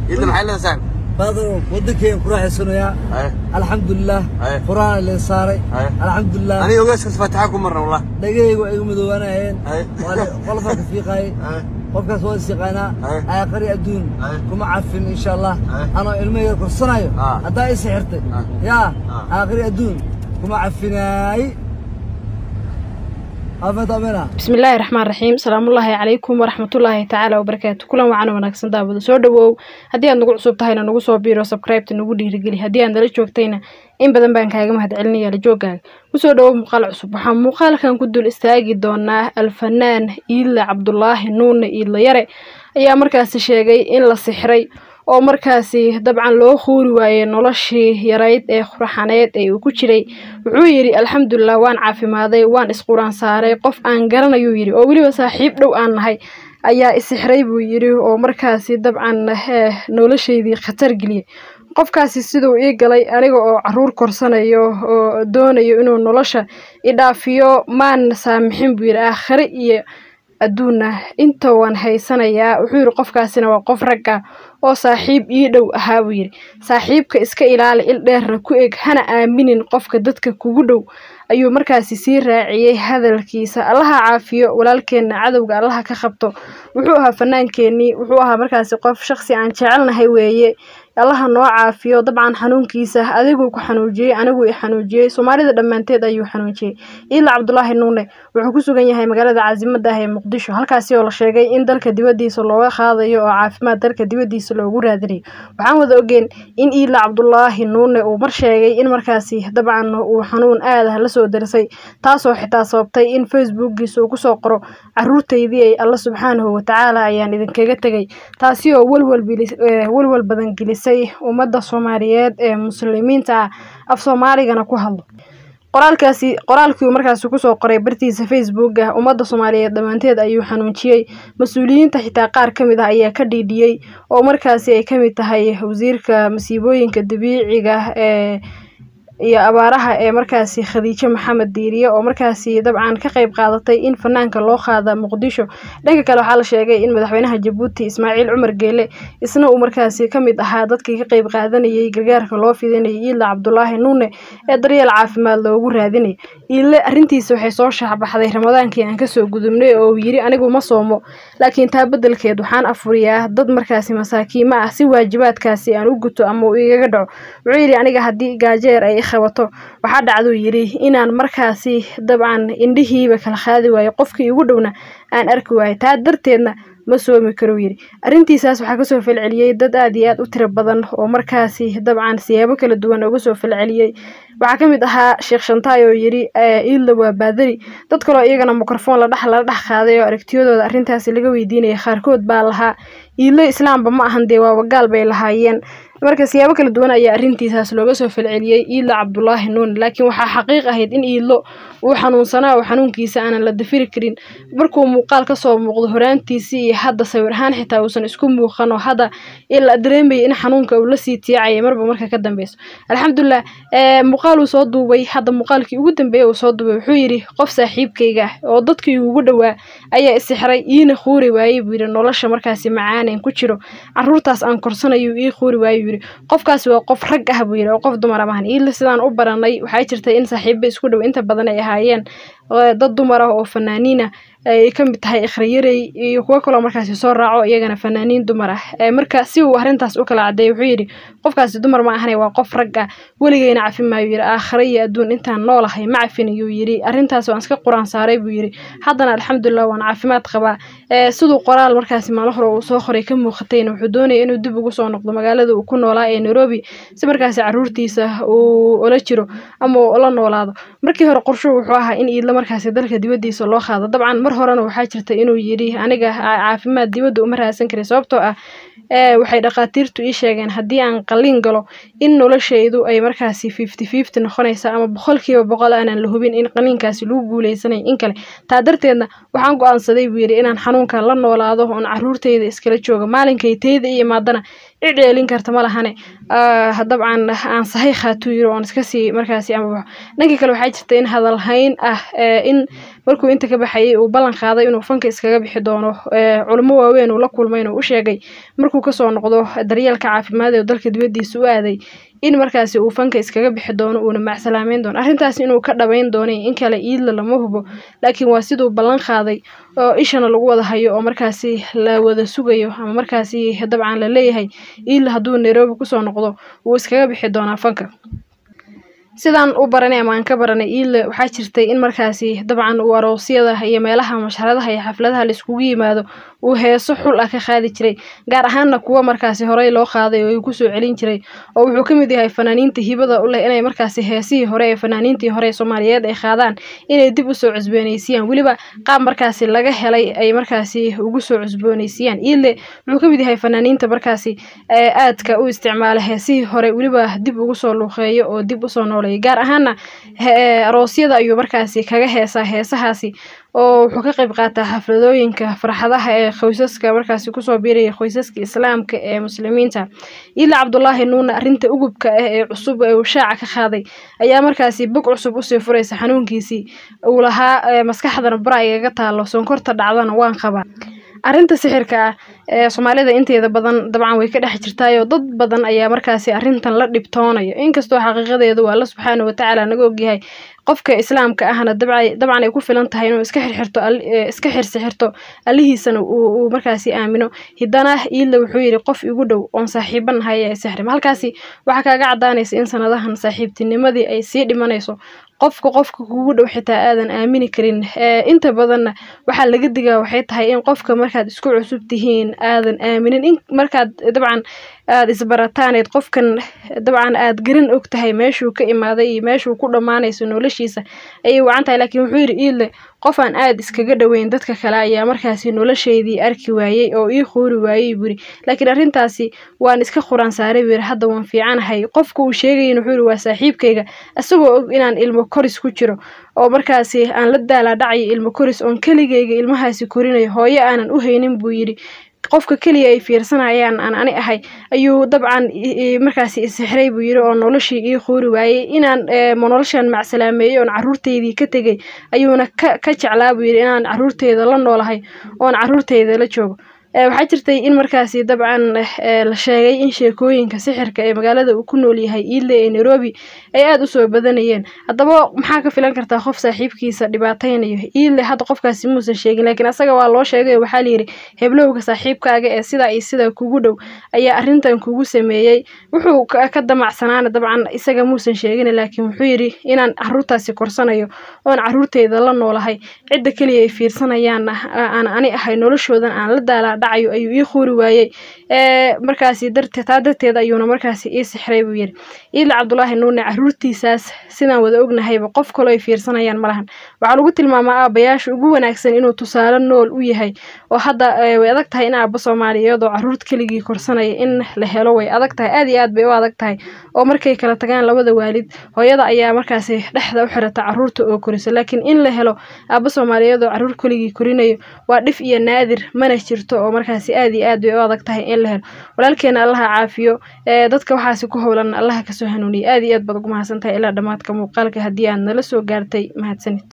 ciidda maxay leedahay saaxib baadaro waddankeen ku raaxaysanayaa haye alxamdulilah Aye. quraan leen saaray Aye. alxamdulilah aniga ogaaskaas faataxa ku marna wallah dhagahayga waa igu madoobaanayeen Aye. qolofaa ka fiiqaayay Aye. qofkaas waa is yaqaanaa Aye. aaqari adduun Aye. kuma cafin insha allah Aye. anoo ilmo yar korsanayo Ah. haddaa i sixirtay Ah. yaa Ah. aaqari adduun kuma cafinaay afet amena bismillaahi raxmaan raxiim salaamullaahi calaykum waraxmatullaahi tacaala wabarakaatu kulan wacan wanaagsan daawada soo dhawow haddii aad nagu cusub tahayna nagu soo biiro sabkraybta nagu dhiirigeli haddii aad nala joogtayna in badan baan kaaga mahadcelinaya la joogaaga kusoo dhawow muuqaal cusub waxaa muuqaalkan ku dul istaagi doonaa alfanaan iidle cabdulaahi nuune iidle yare ayaa markaasi sheegay in la sixray oo markaasi dabcan loo khuuri waayey noloshii yarayd ee quraxaneed ee uu ku jiray wuxuu yidhi alxamdulilah waan caafimaaday waan isquraan saaray qof aan garanayuu yidhi oo weliba saaxiib dhow aan nahay ayaa isixray buu yidhi oo markaasi dabcan eh, noloshaydii khatar geliyey qofkaasi siduu ii galay aniga oo caruur korsanayo oo doonayo inuu nolosha idhaafiyo maan saamixin buu yidhi aakhire iyo adduunna inta waan haysanayaa wuxuu yidhi qofkaasina waa qof ragga oo saaxiib ii dhow ahaa buu yidhi saaxiibka iska ilaali il dheerna ku eg hana aaminin qofka dadka kugu dhow ayuu markaasi sii raaciyey hadalkiisa allaha caafiyo walaalkeenna cadowga allaha ka qabto wuxuu ahaa fanaankeenii wuxuu ahaa markaasi qof shaqsi aan jecelnahay weeye allaha noo caafiyo dabcan xanuunkiisa adiguu ku xanuujiyey aniguu i xanuujiyey soomaalida dhammaanteed ayuu xanuujiyey iila cabdulaahi nuune wuxuu ku sugan yahay magaalada caasimada ah ee muqdisho halkaasi oo la sheegay in dalka dibadiisa looga qaadayo oo caafimaad dalka dibadiisa loogu raadinayo waxaan wada ogeen in iila cabdulaahi nuune uu mar sheegay in markaasi dabcan uu xanuun aad ah lasoo darsay taasoo xitaa sababtay in facebookiisa uu kusoo qoro caruurtaydii ay alla subxaanahu watacaala ayaan idinkaga tegay taasi oo walwal bilis- eh, walwal badan gelisay ummadda soomaaliyeed ee muslimiinta ah af soomaaligana ku hadlo qoraalkaasi qoraalkii uu markaasi kusoo qoray bartiisa facebook ah ummadda soomaaliyeed dhammaanteed ayuu xanuunjiyey mas-uuliyiinta xitaa qaar ka mid ah ayaa ka dhiidhiyey oo markaasi ay ka mid tahay wasiirka masiibooyinka dabiiciga ee iyo abaaraha ee markaasi khadiijo maxamed diiriye oo markaasi dabcan ka qayb qaadatay in fanaanka loo qaada muqdisho dhanka kale waxaa la sheegay in madaxweynaha jabuuti ismaaciil cumar geele isna uu markaasi ka mid ahaa dadkii ka qayb qaadanayay gargaarka loo fidinayay iila cabdulaahi nuune ee daryeel caafimaad loogu raadinay iile arrintiisa waxay soo shaacbaxday ramadaankii aan kasoo gudubnay oo uu yidhi anigu ma soomo laakiin taa beddelkeed waxaan afuriyaa dad markaasi masaakiimo ah si waajibaadkaasi aan u guto ama uu igaga dhaco wuxuu yidhi aniga haddii gaajeer ay qabato waxaa dhacduu yidhi inaan markaasi dabcan indhihiiba kala qaadi waayo qofkii igu dhowna aan arki waayo taa darteedna ma soomi karuu yidhi arrintiisaas waxaa kasoo falceliyey dad aad iyo aad u tiro badan oo markaasi dabcan siyaabo kala duwan uga soo falceliyey waxaa ka mid ahaa sheekh shantaay oo yidhi iidla waa baadari dad kaloo iyagana mikrofon la dhex lala dhex qaaday oo aragtiyadooda arrintaasi laga weydiinaya qaarkood baa lahaa iidlo islaamba ma ahan dee waa wagaal bay lahaayeen marka siyaabo kala duwan ayaa arrintiisaas looga soo falceliyey iidlo cabdulaahi nuun laakiin waxaa xaqiiq ahayd in iidlo uu xanuunsanaa oo xanuunkiisa aanan la dafiri karin markuu muuqaal kasoo muuqdo horaantiisii iyo hadda sawir ahaan xitaa uusan isku muuqan oo hadda la dareemayay in xanuunka uu lasii tiicayay marba marka ka dambeyso alxamdulilah muuqaal uu soo duubay hadda muuqaalkii ugu dambeeyay uu soo duubay wuxuu yidhi qof saaxiibkayga ah oo dadkii ugu dhowaa ayaa isixray iina khuuri waayey buu yidhi nolosha markaasi macaanen ku jiro caruurtaas aan korsanayo ii khuuri waayey buu yidhi qofkaasi waa qof rag ah buu yidhi oo qof dumara maahan iila sidaan u baranay waxaa jirtay in saaxiibo isku dhow inta badan ay ahaayeen dad dumar ah oo fanaaniina ay ka mid tahay ikhriyarey iyo kuwo kaloo markaasi soo raaco iyagana fanaaniin dumar ah marka si uu arrintaas u kala cadeeyay wuxuu yidhi qofkaasi dumar ma ahane waa qof rag ah weligeyna cafi maayu yidhi aakhire iyo adduun intaan noolahay ma cafin ayuu yidhi arrintaas waan iska quraan saaray buu yidhi haddana alxamdulilah waan caafimaad qabaa siduu qoraal markaasi maalin hore uu soo qoray ka muuqatayna wuxuu doonaya inuu dib ugu soo noqdo magaalada uu ku noolaa ee nairobi si markaasi caruurtiisa uu ula jiro ama uu ula noolaado markii hore qorshuhu wuxuu ahaa in iidla markaasi dalka dibadiisa loo qaado dabcan mar horena waxaa jirta inuu yidhi aniga caafimaad dibadda uma raadsan karin sababtoo ah waxay dhakhaatiirtu ii sheegeen haddii aan qalliin galo in noloshaydu ay markaasi fifty fifty noqonaysa ama boqolkiiba boqol aanan la hubin in qalliinkaasi lagu guuleysanay in kale taa darteedna waxaan go-aansaday buu yidhi inaan xanuunkan la noolaado oon caruurtayda iskala joogo maalinkay tayda i imaadana cid dheelin karta ma lahane dabcan aan sahay khaatuu yiri oon iska sii markaasi ama dhankii kale waxaa jirta in hadalhayn ah in markuu inta ka baxayay uu ballan qaaday inuu fanka iskaga bixi doono culimo waaweyn uu la kulmayna u sheegay markuu kasoo noqdo daryeelka caafimaad ee dalka dibadiisa u aaday in markaasi uu fanka iskaga bixi doono uuna macsalaameyn doono arrintaas inuu ka dhabayn doonay in kale iidla lama hubo laakiin waa siduu ballan qaaday oo ishana lagu wada hayo oo markaasi la wada sugayo ama markaasi dabcan la leeyahay iidla hadduu nairobi kusoo noqdo wuu iskaga bixi doonaa fanka sidaan u baranay ama aan ka baranay iidle waxaa jirtay in markaasi dabcan uu aroosyada iyo meelaha masharadaha iyo xafladaha laiskugu yimaado uu heeso xul ah ka qaadi jiray gaar ahaanna kuwa markaasi horey loo qaaday oo uu kusoo celin jiray oo wuxuu ka mid yahay fanaaniinta hibada u leh inay markaasi heesihii hore ee fanaaniintii hore ee soomaaliyeed ay qaadaan inay dib usoo cusbooneysiiyaan weliba qaab markaasi laga helay ay markaasi ugu soo cusbooneysiiyaan iidle wuxuu ka mid yahay fanaaniinta markaasi aadka u isticmaala heesihii hore weliba dib ugu soo luuqeeyo oo dib usoo nooleeyo gaar ahaana aroosyada ayuu markaasi kaga heesaa heesahaasi oo wuxuu ka qayb qaataa xafladooyinka farxadaha ee qoysaska markaasi kusoo biiraya qoysaska islaamka ee muslimiinta ila cabdulaahi nuuna arrinta ugubka ah ee cusub ee uu shaaca ka qaaday ayaa markaasi bog cusub usii furaysa xanuunkiisii uu lahaa maskaxdana bara igaga taalo sonkorta dhacdana waan qabaa arrinta sixirka ah ee soomaalida inteeda badan dabcan way ka dhex jirtaayoo dad badan ayaa markaasi arrintan la dhibtoonayo inkastoo xaqiiqadeedu alla subxaana watacaala naga ogyahay qofka islaamka ahna dabcan ay ku filan tahay inuu iska xirxirto iska xirsixirto allihiisana uu markaasi aamino hiddana iidle wuxuu yidhi qof igu dhow oon saaxiiban nahay ee sixrim halkaasi waxaa kaaga caddaanaysa in sanadahan saaxiibtinimadii ay sii dhimanayso qofka qofka kugu dhow xitaa aadan aamini karin inta badanna waxaa laga digaa waxay tahay in qofka markaad isku cusub tihiin aadan aaminin in markaad dabcan aada isbarataaneed qofkan dabcan aada garan og tahay meeshuu ka imaaday iyo meeshuu ku dhammaanayso noloshiisa ayay wacan tahay laakiin wuxuu yidhi iidle qof aan aada iskaga dhoweyn dadka kale ayaa markaasi nolosheydii arki waayey oo ii qoori waayey buu yidhi laakiin arrintaasi waan iska quraan saaray buu yidhi hadda waan fiicanahay qofka uu sheegayin wuxuu yidhi waa saaxiibkayga isagoo og inaan ilmo koris ku jiro oo markaasi aan la daalaa dhacayo ilmo koris oon keligayga ilmahaasi korinayo hooyo aanan u haynin buu yidhi qofka keliya ay fiirsanayaan aan ani ahay ayuu dabcan markaasi isixray buu yidhi oo noloshii ii quuri waayey inaan noloshan macsalaameeyey oon caruurteydii ka tegay ayuuna ka ka jeclaa buu yidhi inaan caruurteyda la noolahay oon caruurteyda la joogo waxaa jirtay in markaasi dabcan la sheegay in sheekooyinka sixirka ee magaalada uu ku nool yahay iidle ee nairobi ay aada usoo badanayeen haddaba maxaa ka filan kartaa qof saaxiibkiisa dhibaateynayo iidle hadda qofkaasi muusan sheegin laakiin asaga waa loo sheegay waxaa layidhi heblowga saaxiibkaaga ee sidaa iyo sidaa kugu dhow ayaa arrintan kugu sameeyey wuxuu ka damacsanaana dabcan isaga muusan sheegin laakiin wuxuu yidhi inaan caruurtaasi korsanayo oon caruurteyda la noolahay cidda keliya ay fiirsanayaan aan ani ahay noloshoodan aan la daalaa dhacayo ayuu ii quuri waayey markaasi darte taa darteed ayuuna markaasi ii sixray buu yidhi iidle cabdulaahi nuune caruurtiisaas sidaan wada ognahayba qof kaloo ay fiirsanayaan malahan waxaa lagu tilmaamaa aabayaasha ugu wanaagsan inuu tusaale nool u yahay oo hadda way adag tahay in aaba soomaaliyeed oo caruur keligii korsanaya in la helo way adag tahay aad iyo aad bay u adag tahay oo markay kala tagaan labada waalid hooyada ayaa markaasi dhexda u xirata caruurta oo korisa laakiin in la helo aaba soomaaliyeed oo caruur keligii korinayo waa dhif iyo naadir mana jirto oo markaasi aad iyo aad bay u adag tahay in la helo walaalkeena allaha caafiyo dadka waxaasi ku howlan allaha kasoo hanuuniya aad iyo aad baad ugu mahadsan tahay ilaa dhammaadka muuqaalka haddii aad nala soo gaartay mahadsanid